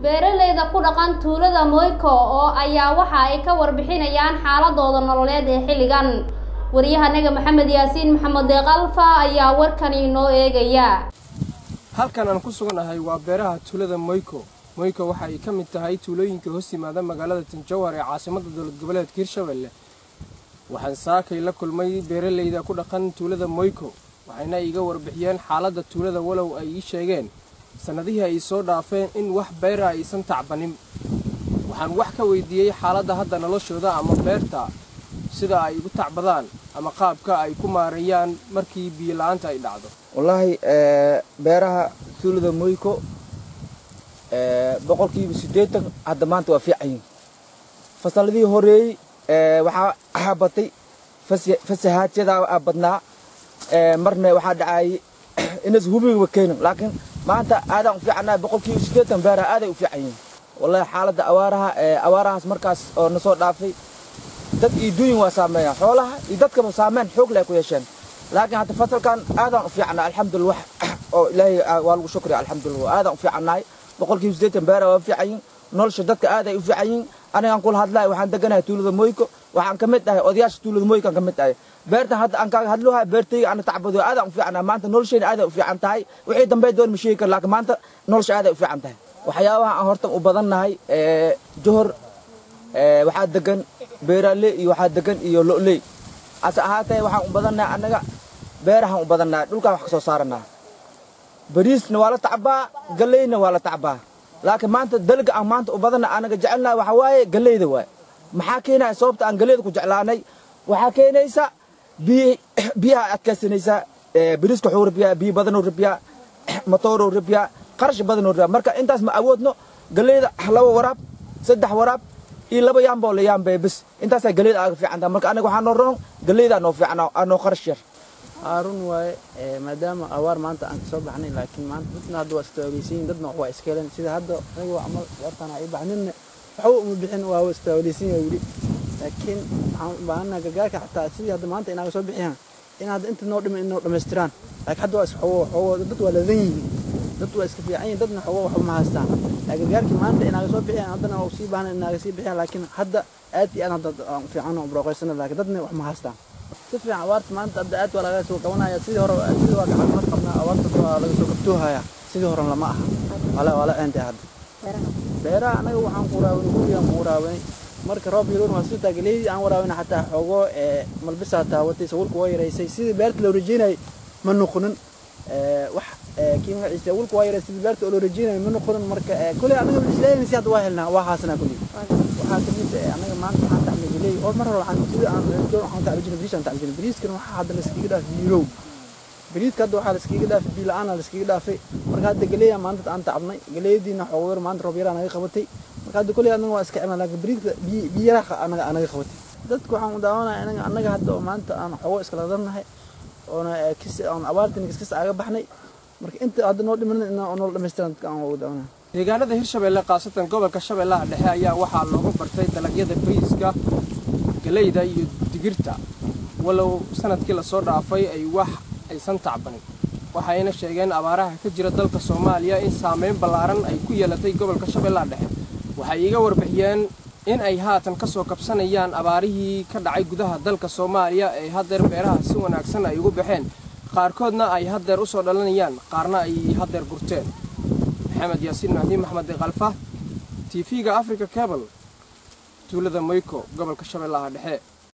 beeraleyda ku dhaqan tuulada moyko oo ayaa waxa ay ka warbixinayaan xaaladooda nololeed ee xilligan waryahanaga maxamed yaasiin maxamed deeqalfa ayaa warkani inoo eegaya halkan aan ku suganahay waa beeraha tuulada moyko moyko waxa ay ka mid tahay tuulooyinka hoos yimaada magaalada tanjawar ee caasimadda dowlad goboleedka hirshabelle waxaan saakay la kulmay beeraleyda ku dhaqan tuulada moyko waxayna iiga warbixiyeen xaaladda tuulada walow ay ii sheegeen sannadihii ay soo dhaafeen in wax beera aysan tacbanin waxaan wax ka weydiiyey xaaladda hadda noloshooda ama beerta sida ay ugu tacbadaan ama qaabka ay ku maareeyaan markii biyo-la-aanta ay dhacdo wallaahi beeraha tuulada moyko boqolkiiba siddeetan hadda maanta waa fiican yihin fasalladii horeeyey waxaa batay fasahaadyadaa badnaa marna waxaa dhacayay inas hubiga keenin laakiin maanta aadaan u fiicannahay boqolkiiba siddeetan beeraha aaday u fiican yihin wallahi xaaladda awaaraha awaarahaas markaas oo na soo dhaafay dad iyo duuyin waa saameeya xoolaha iyo dadkaba saameyn xoog leh ku yeesheen laakiin hadda fasalkan aadaan u fiicannahay alxamdulillah wax oo ilaahay waa lagu shukriya alxamdulillah aadaan u fiicannahay boqolkiiba siddeetan beeraha waa fiican yihin nolosha dadka aaday u fiican yihin anigaan kula hadlahay waxaan deganahay tuulada moyko waxaan ka mid ahay odayaasha tuulada moykaan ka mid ahay beertan hadda aan kaaga hadluhay beertayga ana tacbado aadaan u fiicanahay maanta noloshayna aaday u fiican tahay wixii dambe doon ma sheegi kara laakiin maanta nolosha aaday u fiican tahay waxyaabaha aan hortan u badannahay johor waxaa degan beeraaley iyo waxaa degan iyo lo'ley ase ahaatee waxaan u badannahay annaga beerahaan u badannahay dhulkaan wax ka soo saaranaa bariisna waa la tacbaa galleyna waa la tacbaa laakiin maanta dalga aan maanta u badanna anaga jecelnahay waxaa waaye galleyda waay maxaa keenaya sababta aan galleyda ku jeclaanay waxaa keenaysa biy biyaha adkaysanaysaa bariiska wuxuu rabiyaa biyo badanuu rabiyaa matooruu rabiyaa qarash badanuu rabiyaa marka intaas ma awoodno galleyda laba waraab saddex waraab iyo laba yaamboo la yaambee bes intaasaa galleyda aaga fiican tahay marka anaga waxaa noo roon galleydaa noo fiican noo qarash yar haarun waaye maadaama awaar maanta aan kasoo baxnay laakiin maanta dadna hadda waa istaawaleysiyin dadna waa iska heleen sida hadda aniga waa camal beertaan ay baxninna waxba uma bixin waa istaawaleysin yaa weli laakiin waxaan u baahannaha gargaarka xataa sidii hadda maanta inaaga soo bixiyaan in hadda inta noo dhiman inoo dhammaystiraan laakiin hadda waa is xogo xogo dad waa ladan yihiin dad waa iska fiican yihin dadna xogo waxba ma haystaan gargaarkii maanta inaaga soo bixiyaan haddana waa usii baahna inaaga sii bixiyaan laakiin hadda aad iyo aad hadda aan fiican oo broqaysana laakiin dadna wax ma haystaan si fiican abaarta maanta hadda aad waa laga soo qabanaya sidii hore sidii waa gacmad qabnaa abaarta waa laga soo kabtoohaya sidii hore lama aha wala wala eentay hadda beeraha anaga waxaan ku waraabinay gurigaan ku waraabinay marka roob yaroon waa sitaa galeydii aan waraabinay xataa xoogo malbisaa taawatay sawulka waa yaraysay sidii beerta loo rajeynayay ma noqonin wax kii magaciisa wulka waa yaraysay sidii beerta loo rajeynayay ma noqonin marka kuley anaga isleeyahay si hadda waa helnaa waa haasnaa kuley waxaa kamid anaga maanta waxaan tacbay galey oo mar hore waxaan sida aan joon waxaan tacbay jirnay bariis aan tacbay jirnay bariiskan waxaa hadda la iskaga dhaafay biirow bariiska hadda waxaa la iskaga dhaafay biyo la-aan la iskaga dhaafay marka hadda galeeya maanta aan tacbnay galeeyadiina xoog yar maanta roob yaraa naga qabatay marka hadda kuley anaga waa iska cimna laakiin bariiska biyo yaraa anaga anaga qabatay dadku waxaan u daawanaya anaga anaga hadda oo maanta aan xogo iskala darnahay oona kis aan abaartin kiskis aaga baxnay marka inta hadda noo dhiman inaa noo dhamaystiran dadka aan ugu daawanaya deegaanada hirshabelle khaasatan gobolka shabeellaha dhexe ayaa waxaa loogu bartay dalagyada bariiska galeyda iyo digirta walow sanadkii lasoo dhaafay ay wax aysan tacbanin waxayna sheegeen abaaraha ka jira dalka soomaaliya in saameyn ballaaran ay ku yeelatay gobolka shabeellaha dhexe waxay iiga warbixiyeen in ay haatan ka soo kabsanayaan abaarihii ka dhacay gudaha dalka soomaaliya ee haddeer beeraha si wanaagsan ay ugu baxeen qaarkoodna ay haddeer u soo dhalanayaan qaarna ay haddeer gurteen maxamed yaasiin mahdiin maxmed deeqalfa t v-ga africa cabal tuulada moyko gobolka shabeellaha dhexe